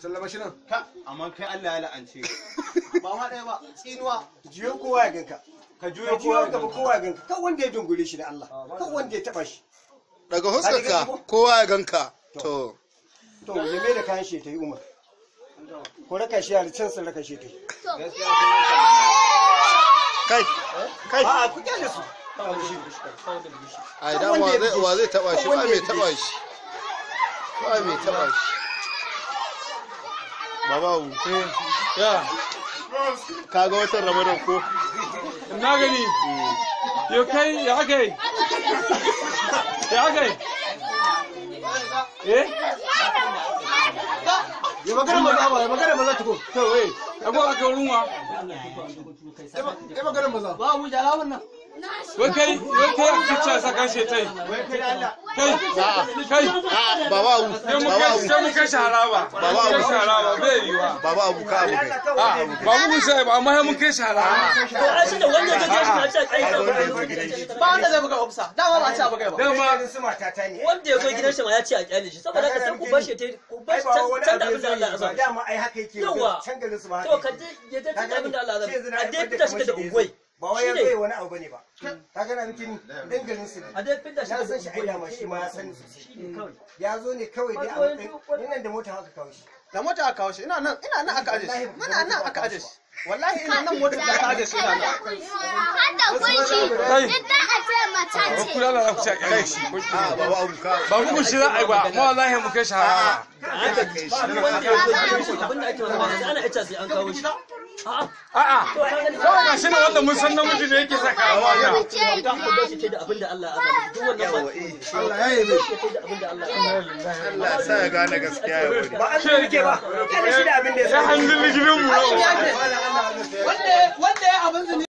sallama shi nan ka amma kai Allah ya la'ance ba ma ɗaya ba tsinuwa jiyo kowa ya ganka ka ka juyo jiyo kowa gaba kowa ya ganka kan wanda ya dungure shi da Allah kan wanda ya taba shi daga huskarka kowa ya ganka to to ya mai da kayan shi ta yi umar ko raka shi a can sun raka shi ta yi gaskiya sun yi sallama. kai kai a ku kyale su ai dan wa zai wa zai taba shi ba mai taba shi ba mai taba shi babawu ya kaga watan ramadan ko na gani yo kai ya kai ya kai eh ya magana maza ba ya magana maza tuko to eh ago aka wurin wa ya magana maza ba mu jala wannan wai kai wai kai aka ce saka shi tai wai kai da Allah kai kai a babawu sai mu kai babawu sai mu kai sharaba Baba mu kai Abu. sharaba bai yiwa babawu ka abu kai a ba mu sai ba amma sai mun kai sharaba to a shi da wanda ka gashi na ce kai kaga wanda ya zo gidan shi ba wanda zai buga ofisa dama ba a ci a buga ba dama su mata ta ne wanda ya zo gidan shi ma ya ce a kyale shi saboda ka sai ku bashi ta ku ai bashi ba wani can da abu abin da zai Allah yi ya ba zaba dama ai haka yake Yawa. can garin su ba to haka ka yake je ya ta can abin da Allah ya zaba a dai fita fita shi da ungwai ba wai ya Shi ne. zai wani abu bane ba ka gana nufin dan garin su ne a dai fita shi na da san shi ai ungwai dama shi ma ya sani sosai shi ne kawai ya zo ne kawai dai a matsayin nan da mota haka kawo shi da mota aka kawo shi ina nan ina nan aka aje shi muna nan aka aje shi wallahi ina nan motar da aka aje shi ina nan Hada kunshi, duk da a ce mace ba ce. ku lalla ku ci a kai shi a babawu ka ba ku shi za a yi ba amma wallahi mu kai sharaba haka kai shi duk wanda ya zo gidan shi abin da ake masa ba sai ana ita sai an kawo shi a'a a'a kawai ga shi ne wanda mun san namiji ne yake saka a wannan da ku bashi ta da abin da Allah ya zaba duk wannan ba Allah ya yi mai ta da abin da Allah ya zaba Allah ya sa ya gane gaskiya ya wuri ba an zo rike ba kana shi da abin da ya ya sani hannun ligirin mu yau